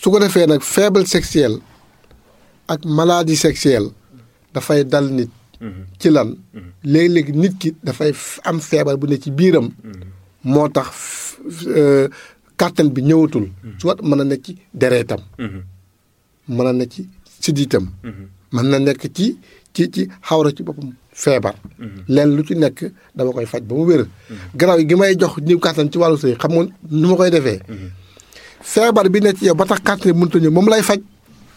su ko defee nag faible sexuelle ak maladie sexuelle dafay dal nit ci lan léegi-léegi nit ki dafay am feebar bu ne ci biiram moo tax kàttan bi ñëwatul soit mën a nekk ci dereetam mën a nekk ci siddiitam mën na nekk ci ci ci xawra ci boppam feebar leen lu ci nekk dama koy faj ba mu wér garaaw gi may jox ñi kàttan ci wàllu sëy xam nga nu ma koy defee feebar bi nekk ci yow ba tax kàttan bi mënut a ñëw moom lay faj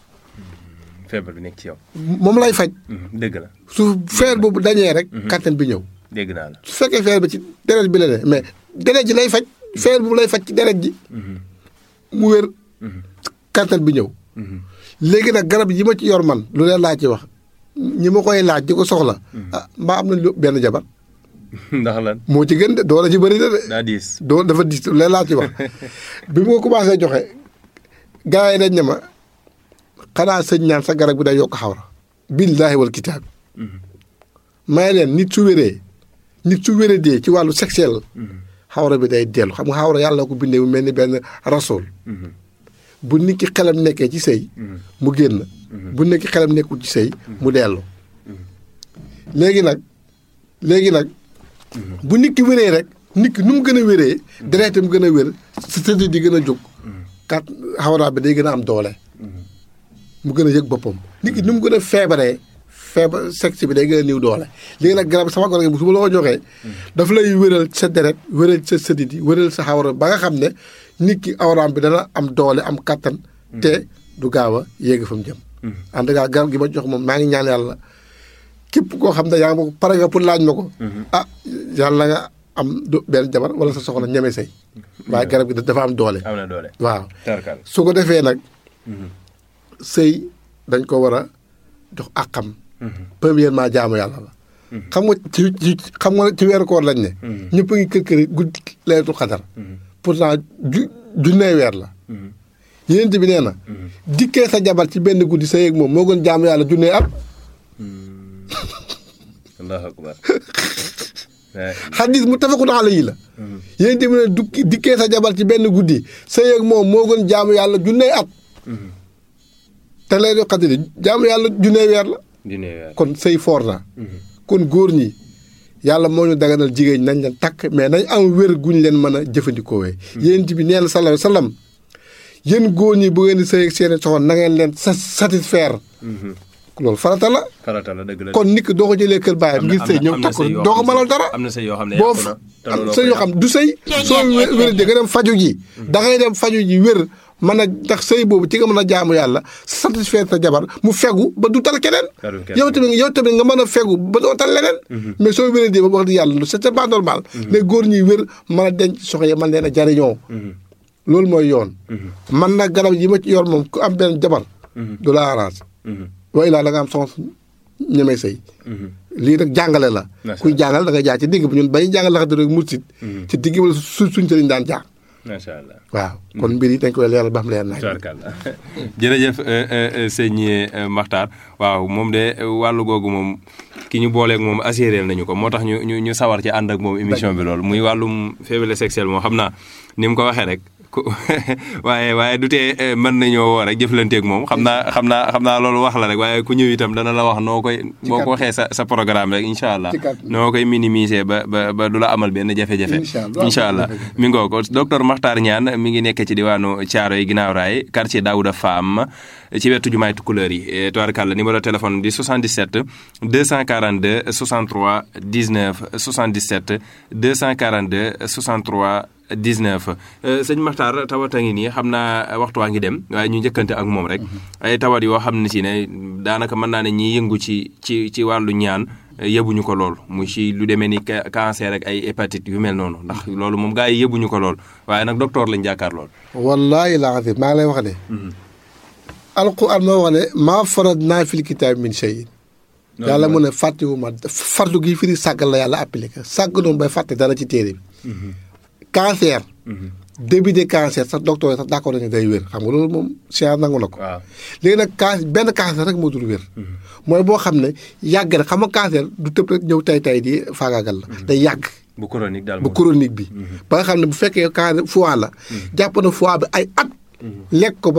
feebar bi nekk ci yow. moom lay faj dëgg la. su feer boobu dañee rek kàttan bi ñëw dégg naa la. su fekkee feer bi ci deret bi la ne mais deret ji lay faj feer boobu lay faj ci deret ji mu wér kàttan bi ñëw léegi nag garab yi ma ci yor man lu leen laa ci wax ñi ma koy laaj di ko soxla ah mbaa am na lu benn jabar ndax lan. moo ci gën de doole ci bëri na de daa diis. doo dafa dis lu leen laa ci wax bi mu ko commencé joxe gars yi dañ ne ma xanaa sëñ ñaan sa garab bi day yokk xawra billaahi wal kitaab may leen nit su wéree nit su wéree dee ci wàllu sexuel xawra bi day dellu xam nga xawra yàlla ko bindee mu mel ni benn rasool bu nit ki xelam nekkee ci sëy mu génn bu nit ki xelam nekkul ci sëy mu dellu léegi nag léegi nag bu nit ki wéree rek nit ki nu mu gën a wéree dereetam gën a wér sa tëdd di gën a jóg kat xawra bi day gën a am doole mu gën a yëg boppam nit ki nu mu gën a feebaree feebar sexe bi day gën a néew doole léegi nag garab sama garab gi su ma la ko joxee daf lay wéral sa deret wéral sa sëdit yi wéral sa xawra ba nga xam ne nit ki awraam bi dana am doole am kattan te du gaaw a yéegi fa mu jëm en tout cas garab gi ma jox moom maa ngi ñaan yàlla képp koo xam ne yaa ngi ma ko pare nga pour laaj ma ko ah yàlla nga am du benn jabar wala sa soxla ñeme say waaye garab gi dafa am doole am na doole. waaw tarkal. su ko defee nag sëy dañ ko war a jox àqam premièrement jaamu yàlla la xam nga ci ci xam nga ci weeru koor lañ ne ñëpp a ngi kër kër guddi leetul xadar pourtant ju junnee weer la yénent bi nee na dikkee sa jabar ci benn guddi sa yéeg moom moo gën jaamu yàlla junnee at allahu akbar. xadis mu tafakun alayhi la yénent bi ne dukki dikkee sa jabar ci benn guddi sa yéeg moom moo gën jaamu yàlla junnee at te leetul xadar jaamu yàlla junnee weer la dina weer. kon sëy foor na kon góor ñi yàlla moo ñu daganal jigéen nañ leen takk mais nañ am wér guñ leen mën a jëfandikoowee yéen bi nee na sallallahu alayhi wa sallam yéen góor ñi bu ngeen di sëy ak seeni soxna na ngeen leen sa satisfaire loolu farata la farata la dëgg la. kon nit ki doo ko jëlee kër baayam ngir sëy ñëw takk ko doo ko mënal dara am na sëy yoo xam ne boo yàqu na te am looloo sëy ko yoo xam du sëy soo wé- wér di nga dem faju ji da ngay dem faju ji wér mën a ndax sëy boobu ci nga mën a jaamu yàlla satisfaire sa jabar mu fegu ba du tal keneen Talul keneen. yow tamit yow tamit nga mën a fegu ba doo tal leneen mais soo wéree di ba wax di yàlla c'est pas normal les góor ñuy wér mën a denc soxna yi mën leen a jariñoo loolu mooy yoon man nag garab yi ma ci yor moom ku am benn jabar du la arrange wa ilaa da nga am soxna ñemee sëy lii nag jàngale la Macha kuy jàngal da nga jaar ci digg bi ñun bañu jàngal la xam rek mursit ci digg wala su suñ sëriñ daan jaar macha allah. waaw kon mbir yi dañ koy leeral ba xam leer naaj tubarkalla jërëjëf sëñ Makhtar waaw moom de wàllu googu moom ki ñu booleeg moom assuré nañu ko moo tax ñu ñu ñu sawar ci ànd ak moom émission bi loolu muy wàllum faiblesse sexuelle moom xam naa ni mu ko waxee rek ku waaye waaye du tee mën nañoo woo rek jëflanteeg moom xam naa xam naa xam naa loolu wax la rek waaye ku ñëw itam dana la wax noo koy boo ko waxee sa sa programme rek incha allah Ci kàddu. noo koy minimiser ba ba ba du la amal benn jafe-jafe Incha allah. incha allah mi ngoo ko docteur Makhtar Niane mi ngi nekk ci diwaanu Thiaroye ginnaaw raay quartier Daouda Fam ci wetu jumaay Tukulëër yi tubaarkàlla numéro téléphone di 77 242 63 19 77 242 63 19 sëñ Makhtar tawat a ngi nii xam naa waxtu waa ngi dem waaye ñu njëkkante ak moom rek ay tawat yoo xam ne si ne daanaka mën naa ne ñiy yëngu ci ci ci wàllu ñaan yëbuñu ko lool mu ci lu demee ni ca- cancer ak ay hépatite yu mel noonu ndax loolu moom gars yi yëbuñu ko lool waaye nag docteur lañ jàkkaar lool. wallaahi laa xam maa ngi lay wax ne alquran moo wax ne maa farad naa fil kitaab min shay yàlla mu ne fàttewuma fardu gi firi sàggal la yàlla appliqué sàgg noonu bay fàtte dara ci téere bi cancer début de cancer sax docteur yi sax d'accord nañu day wér xam nga loolu moom science nangu na ko waaw léegi nag cancer benn cancer rek moo dul wér mooy boo xam ne yàgg na xam nga cancer du tëb rek ñëw tay tay di faagaagal la day yàgg bu chronique daal bu moom. chronique bi ba nga xam ne bu fekkee cancer foie la jàpp na foie bi ay at lekk ko ba